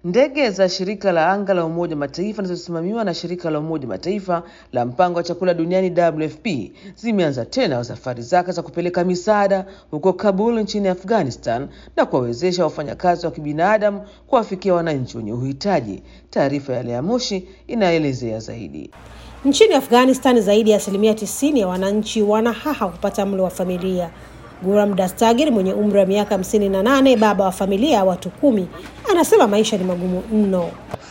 Ndege za shirika la anga la Umoja wa Mataifa zinazosimamiwa na shirika la Umoja wa Mataifa la mpango wa chakula duniani WFP zimeanza tena safari zake za kupeleka misaada huko Kabul nchini Afghanistan na kuwawezesha wafanyakazi wa kibinadamu kuwafikia wananchi wenye uhitaji. Taarifa ya Lea Moshi inaelezea zaidi. Nchini Afghanistan, zaidi ya asilimia tisini ya wananchi wana haha kupata mlo wa familia. Guram Dastagir mwenye umri wa miaka hamsini na nane, baba wa familia ya watu kumi, anasema maisha ni magumu mno.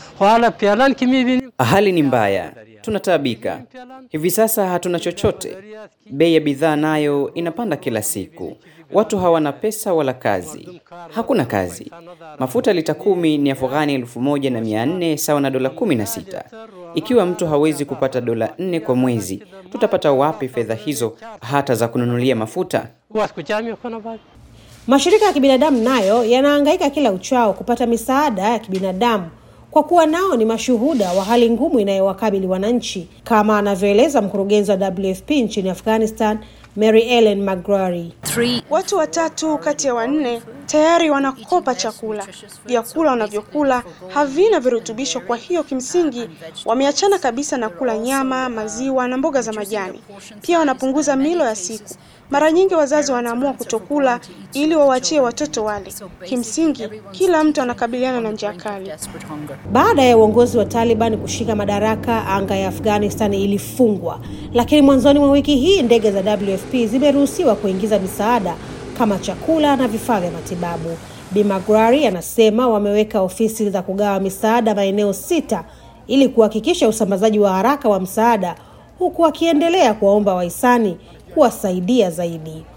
Hali ni mbaya, tunataabika hivi sasa, hatuna chochote. Bei ya bidhaa nayo inapanda kila siku. Watu hawana pesa wala kazi, hakuna kazi. Mafuta lita kumi ni Afghani elfu moja na mia nne sawa na dola kumi na sita. Ikiwa mtu hawezi kupata dola nne kwa mwezi, tutapata wapi fedha hizo hata za kununulia mafuta? Mashirika ya kibinadamu nayo yanahangaika kila uchao kupata misaada ya kibinadamu kwa kuwa nao ni mashuhuda wa hali ngumu inayowakabili wananchi, kama anavyoeleza mkurugenzi wa WFP nchini Afghanistan, Mary Ellen McGrory. Watu watatu kati ya wanne tayari wanakopa chakula. Vyakula wanavyokula havina virutubisho, kwa hiyo kimsingi wameachana kabisa na kula nyama, maziwa na mboga za majani. Pia wanapunguza milo ya siku. Mara nyingi wazazi wanaamua kutokula ili wawachie watoto wale. Kimsingi kila mtu anakabiliana na njaa kali. Baada ya uongozi wa Taliban kushika madaraka, anga ya Afghanistan ilifungwa, lakini mwanzoni mwa wiki hii ndege za WFP zimeruhusiwa kuingiza misaada kama chakula na vifaa vya matibabu. Bi Magrari anasema wameweka ofisi za kugawa misaada maeneo sita ili kuhakikisha usambazaji wa haraka wa msaada, huku akiendelea kuwaomba wahisani kuwasaidia zaidi.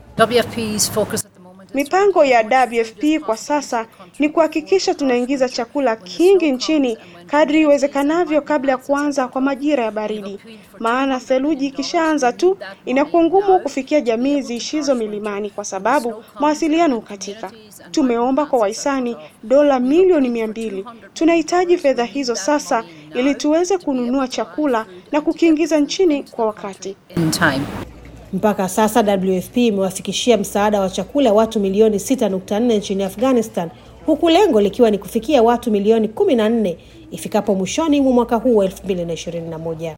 Mipango ya WFP kwa sasa ni kuhakikisha tunaingiza chakula kingi nchini kadri iwezekanavyo kabla ya kuanza kwa majira ya baridi, maana theluji ikishaanza tu inakuwa ngumu kufikia jamii ziishizo milimani kwa sababu mawasiliano hukatika. Tumeomba kwa wahisani dola milioni mia mbili. Tunahitaji fedha hizo sasa ili tuweze kununua chakula na kukiingiza nchini kwa wakati. Mpaka sasa WFP imewafikishia msaada wa chakula watu milioni 6.4 nchini Afghanistan, huku lengo likiwa ni kufikia watu milioni 14 ifikapo mwishoni mwa mwaka huu wa 2021.